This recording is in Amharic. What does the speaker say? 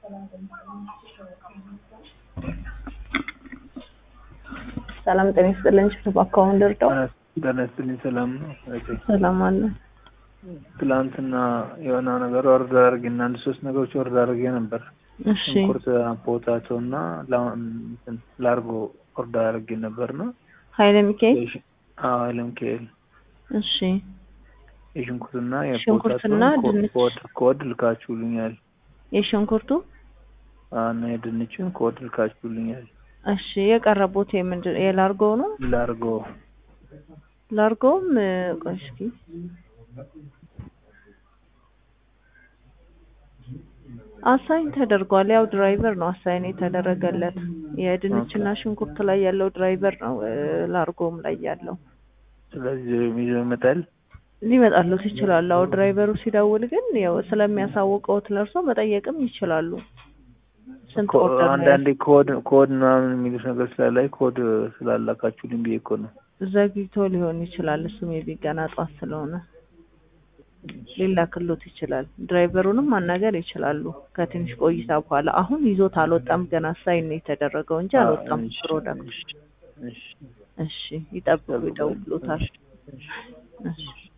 ሰላም ጤና ይስጥልኝ። ችፍት አካውንት ደርደው ጤና ይስጥልኝ። ሰላም ነው እህቴ። ሰላም አለ። ትላንትና የሆነ ነገር ወርድ አድርጌ እና አንድ ሶስት ነገሮች ወርድ አድርጌ ነበር። እሺ ሽንኩርት፣ ፖታቶ እና ላርጎ ወርድ አድርጌ ነበር ነው ኃይለ ሚካኤል ለምካኤል እሺ የሽንኩርትና ሽንኩርትና የፖታቶ ድንች። ኮድ ኮድ ልካችሁልኛል የሽንኩርቱ እና የድንችን ኮድ ልካችሁልኛል። እሺ የቀረቡት የምንድን የላርጎው ነው። ላርጎ ላርጎውም እ፣ ቆይ እስኪ አሳይን ተደርጓል። ያው ድራይቨር ነው አሳይን የተደረገለት የድንችና ሽንኩርት ላይ ያለው ድራይቨር ነው እ፣ ላርጎም ላይ ያለው ስለዚህ ይዞ ይመጣል። ሊመጣሉት ይችላሉ። አዎ ድራይቨሩ ሲደውል ግን ያው ስለሚያሳውቀውት ለእርሶ መጠየቅም ይችላሉ። ስንት ኮ- ኦርደር ነው አንዳንዴ ኮድ ኮድ ምናምን የሚሉት ነገር ስላላይ ኮድ ስላላካችሁልኝ ብዬ እኮ ነው። ዘግይቶ ሊሆን ይችላል። እሱም የቢ ገና ጧት ስለሆነ ሊላክሎት ይችላል። ድራይቨሩንም ማናገር ይችላሉ ከትንሽ ቆይታ በኋላ። አሁን ይዞት አልወጣም ገና ሳይን ነው የተደረገው እንጂ አልወጣም እሺ፣ ፕሮዳክት። እሺ፣ እሺ። እሺ ይጠብቁ፣ ይደውሉታል። እሺ